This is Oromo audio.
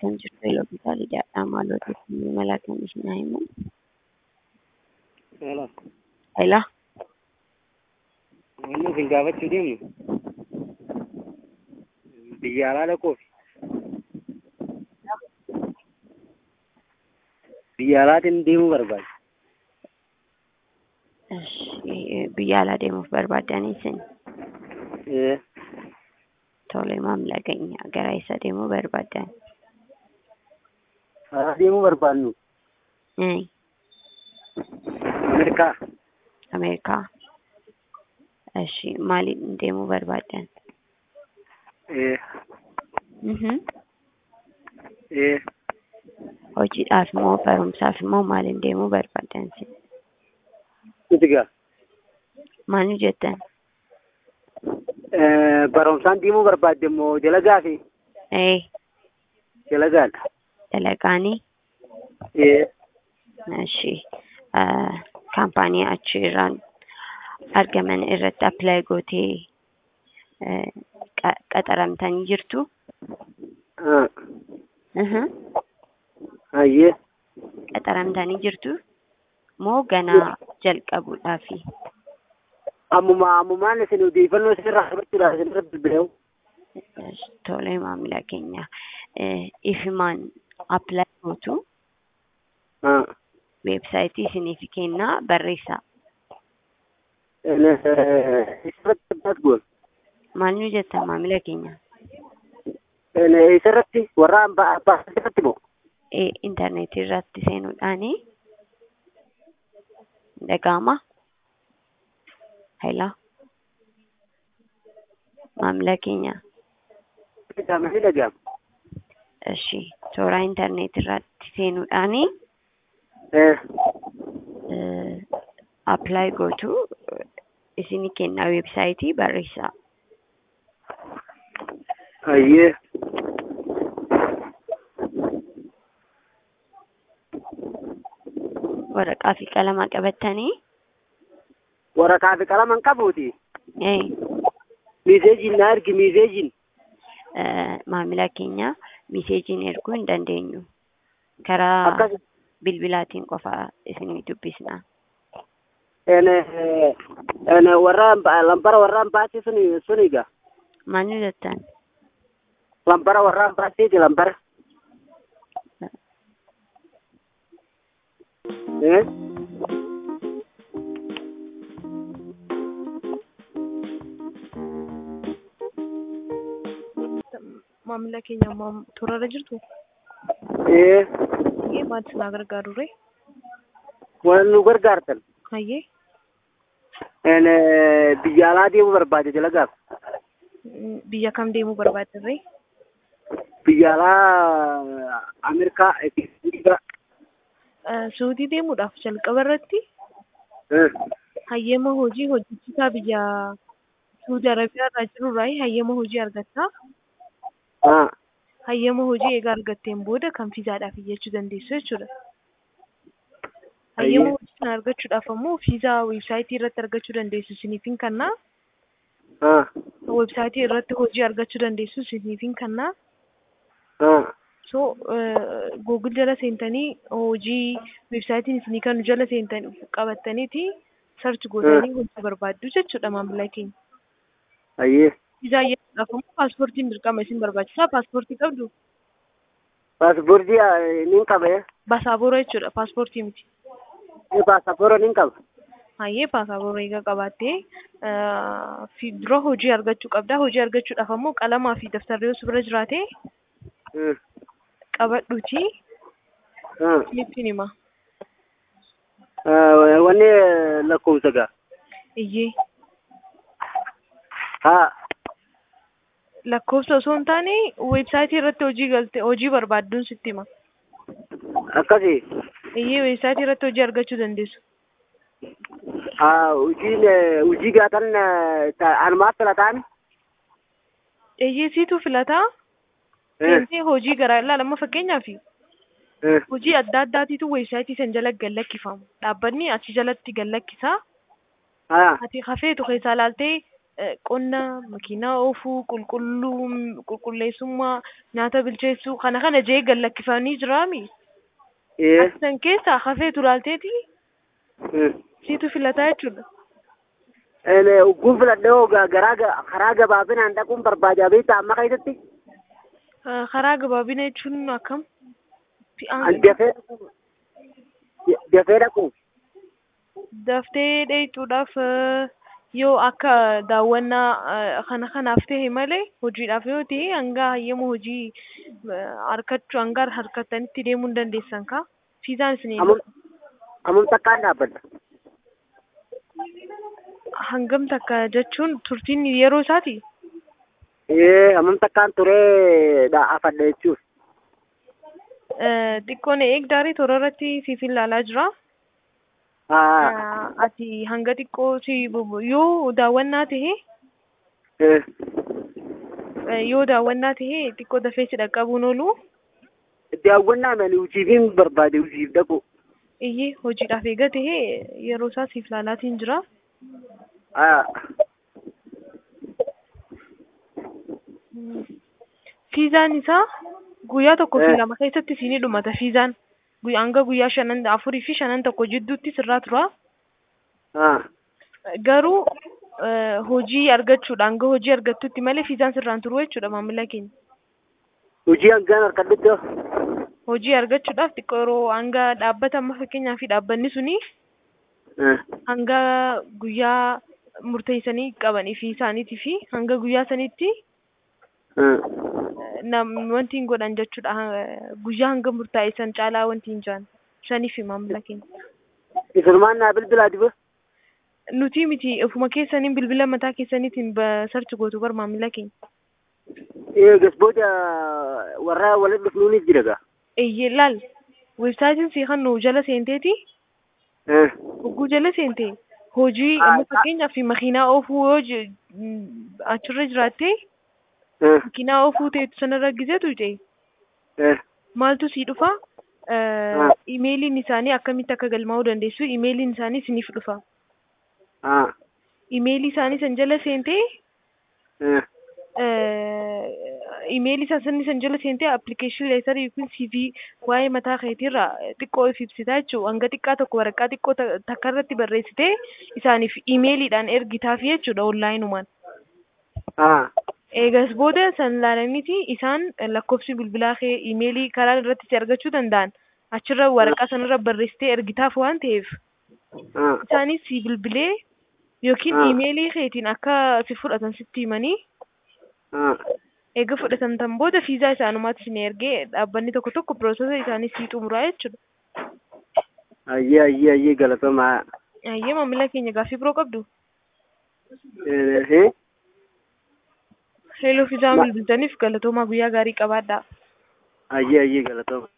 kan jirtu Elooffisaa Lidaadhaa maaloo mala kan isin himu. Hello. Hello. Wanni isin gaafachuu deemnu biyya alaa dhaquuf biyya alaatiin deemuu barbaada. Ishi, Biyya alaa deemuuf barbaaddanii isin Ee, tole maamila keenya gara eessa deemuu barbaaddan? alaa deemuu barbaadnu Eh, Ameerikaa Ameerikaa. Ishi, maaliin deemuu barbaaddan? ee, Mhm. ee, Hojiidhaaf moo barumsaaf immoo maaliin deemuu barbaaddan isin? nuti gaa Maal nu jettan? ee, barumsaan deemuu barbaadde immoo dalagaa fi Eh, dalagaadha. dalagaanii? Ee, Ishi, kaampaanii achiirraan argaman irratti appilaayi gootee eh, qa- qaxaramtanii jirtu? haa, Mhm. hayyee, qaxaramtanii jirtu moo ganaa jalqabuudhaafi? ammuma ammumaan isin odeeffannoo isin irraa argachuudhaaf isin irra bilbileewu. Tole maamila keenya Eh, ifimaan appilaayi gootu Haa, weebsaayitii isiniif kennaa barreessaa. isirratti addaas goon. Maal nu jettan maamila keenya? Isirratti warra abbaa abbaa irratti moo? Eh, intarneetii irratti seenuudhaani dhaga'ama. Hello. Maamila keenya. Dhagahamanii dhagahama. Ishi, toora intarneetii irratti seenuudhaani Ee, appilaayi gootu isinii kennaa weebsaayitii barreessaa. hayyee. Waraqaa fi qalama qabattanii Waraqaa fi qalama hin qabuuti. eh, Miiseejiin na ergi miiseejiin. eh, maamila keenya miseejiin erguu hin dandeenyu. Karaa Akkas bilbilaatiin qofa isinii dubbisna. ene ene warra amba- lambara warra ambaasii suni suniga. Maal nu jettan? Lambara warra ambaasiiti lambara. Ee, maamila keenya ammoo toorarra jirtu ee, hayyee maal isin gargaaru ree waan nu gargaartan. hayyee Ene biyya alaa deemuu barbaade dalagaaf. mm, biyya kam deemuu barbaaddan ree Biyya alaa Ameerikaa Ekistiiga. Eh, suudii deemuudhaaf jalqaba irratti Ee, hayyama hojii hojjechiisaa biyya suudi arabiyaa irraa jirurraa hayyama hojii argattaa haa, hayyama hojii egaa argatteen booda kan fiizaadhaaf iyyachuu dandeessu jechuudha. Hayyama Hayyee. hojii kana argachuudhaaf ammoo fiizaa weebsaayitii irratti argachuu dandeessu isiniifin kannaa haa, weebsaayitii irratti hojii argachuu dandeessu isiniifin kannaa haa. so google jala seentanii hojii weebsaayitiin isinii kanu jala seentanii qabattaniiti sarchi gootanii hojii barbaaddu jechuudha maamila keenya. Hayyee. Viizaa ayyaanaadhaaf ammoo paaspoortiin dirqama isin barbaachisaa paaspoortii qabdu Paaspoortii nin qaba. basaaboora jechuudha paaspoortii miti. Paasapoora nin qaba. Hayyee paasaboora egaa qabaattee eh, fi dura hojii argachuu qabda. Hojii argachuudhaaf ammoo qalamaa fi daftarri yoo si bira jiraate Ee, qabadhuuti haa. isinitti hima. Eh, Wanni lakkoofsa gaa. Iyyee Haa. lakkoofsa osoo hin taane weebsaayitii irratti hojii galte hojii barbaadduun sitti hima. Akkasi. Iyyee weebsaayitii irratti hojii argachuu dandeessu. Haa, hojiin eh, hojii gaatan eh, ta- anumaaf filataan. Iyyee siitu filataa Ee, seentee hojii garaa ilaalama fakkeenyaaf ee, hojii adda addaatiitu weebsaayitii san jala gallakkifamu. Dhaabbanni achi jalatti gallakkisaa. haa, Ati hafeetu keessaa ilaaltee eh, qonna makiinaa oofuu qulqulluu qulqulleessummaa nyaata bilcheessuu kana kana jee gallakkifanii jiraami ee san keessaa hafeetu laalteeti mm. siitu filataa jechuudha ene ugguun filadhee hoo ga- garaa ga- karaa gabaabinaan dhaquun barbaadaa beektaa amma keessatti Ah, karaa gabaabina jechuun akkam Fi- ah, an dafee dhaqu dafee dhaqu daftee dheeyxuudhaaf eh, yoo akka daawwannaa eh, kana kanaaf ta'e malee hojiidhaaf yoo ta'e hanga hayyama hojii eh, harkachuu hanga harkattanitti deemuu hin dandeessan ka fiizaan isin amum amum takkaan dhaabbadha hangam takka jechuun turtiin yeroo isaati ee amum takkaan turee dhaafadha jechuun Eh, xiqqoo na eegdaarii toora irratti siif ilaalaa jira haa Ah, ati hanga xiqqoo si bubu- yoo daawwannaa ta'e ee eh, yoo daawwannaa ta'e xiqqoo dafee si dhaqqabuun oolu daawwannaa mani hojiifin barbaade hojiif dhaqu iyyee hojiidhaaf eega ta'e yeroo isaa siif laalaatiin jira haa fiizaan isaa guyyaa tokko fi Eh. lama keessatti siinii dhumata fiizaan Guyyaa- hanga guyyaa shanan afurii fi shanan tokko jidduutti sirraa tura haa garuu eh, hojii argachuudha hanga hojii argattutti malee fiizaan sirraan turu jechuudha maamila keenya hojii hangaan harkadhutti hoo hojii argachuudhaaf xiqqoo yeroo hanga dhaabbata amma fakkeenyaa fi dhaabbanni suni ee hanga guyyaa murteessanii qabanii fi isaaniitii fi hanga guyyaa sanitti ee nam wanti hin godhan jechuudha Ha- guyyaa hanga murtaa'e san caalaa wanti hin jiran shanii fi maamila keenya isulmaan naa bilbilaa diba nuti miti ofuma keessaniin bilbila mataa keessaniitiin sarchi gootu bar maamila keenya ee gasbooda warra walitti dhufnuunis jira gaa eeyyee laal weebsaayitiin si kan nu jala seenteeti ee hogguu jala seente hojii Ah, amma ah. fakkeenyaaf makiinaa oofuu yoo je- mm, achirra jiraatte ee makiinaa oofuu ta'etu sanarra gizeetu ta'e ee maaltu sii dhufa Ah. imeeliin isaanii akkamitti akka galmaa'uu dandeessu imeeliin isaanii isiniif dhufa haa imeelii isaanii san jala seentee ee imeelii isaa sanni san jala seentee appilikeeshinii leetar yookiin CV waa'ee mataa keetiirra xiqqoo if ibsitaa jechuudha hanga xiqqaa tokko waraqaa xiqqoo ta- takka irratti barreessitee isaaniif imeeliidhaan ergitaaf jechuudha onlaayinumaan. haa Eegas booda san laalaniiti isaan lakkoofsi bilbilaa kee imeelii karaa irratti si argachuu danda'an achirra waraqaa sanarra barreessitee ergitaaf waan ta'eef haa isaanis si bilbilee yookiin Ah. imeelii keetiin akka si fudhatan sitti himanii haa eega fudhatan tan booda fiizaa isaanumaatti isin ergee dhaabbanni tokko tokko piroosesa isaanii sii xumuraa jechuudha. ayyee ayyee ayyee galatomaa Ayyee maamila keenya gaaffii biroo qabdu. ee Heeloo fiizaa Ma- bilbiltaniif galatoomaa guyyaa gaarii qabaadhaa. ayyee ayyee galatooma